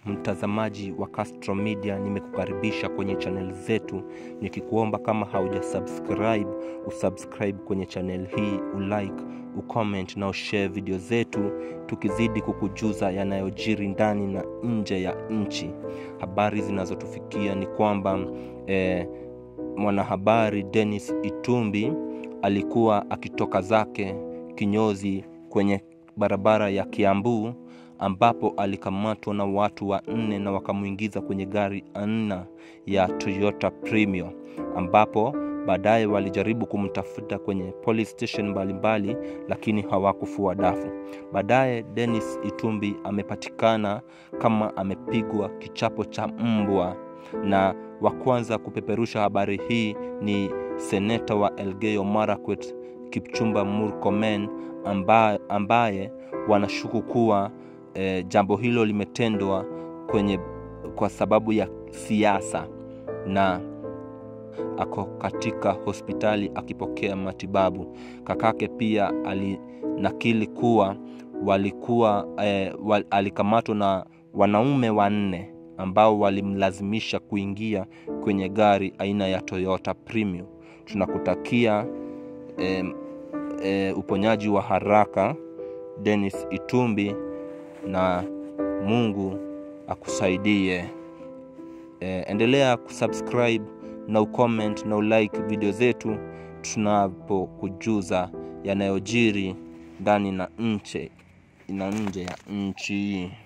mtazamaji wa Castro Media, nimekukaribisha kwenye channel zetu, nikikuomba kama hauja subscribe usubscribe kwenye channel hii, ulike, ucomment na ushare video zetu, tukizidi kukujuza yanayojiri ndani na nje ya nchi. Habari zinazotufikia ni kwamba eh, mwanahabari Dennis Itumbi alikuwa akitoka zake kinyozi kwenye barabara ya Kiambu ambapo alikamatwa na watu wanne na wakamwingiza kwenye gari aina ya Toyota Premio ambapo baadaye walijaribu kumtafuta kwenye police station mbalimbali lakini hawakufua dafu. Baadaye Dennis Itumbi amepatikana kama amepigwa kichapo cha mbwa, na wa kwanza kupeperusha habari hii ni seneta wa Elgeyo Marakwet Kipchumba Murkomen ambaye, ambaye wanashuku kuwa e, jambo hilo limetendwa kwenye kwa sababu ya siasa na ako katika hospitali akipokea matibabu. Kakake pia alinakili kuwa walikuwa e, wal, alikamatwa na wanaume wanne ambao walimlazimisha kuingia kwenye gari aina ya Toyota Premium. Tunakutakia e, e, uponyaji wa haraka Dennis Itumbi na Mungu akusaidie. E, endelea kusubscribe na ucomment na ulike video zetu tunapokujuza yanayojiri ndani na nje na nje ya nchi.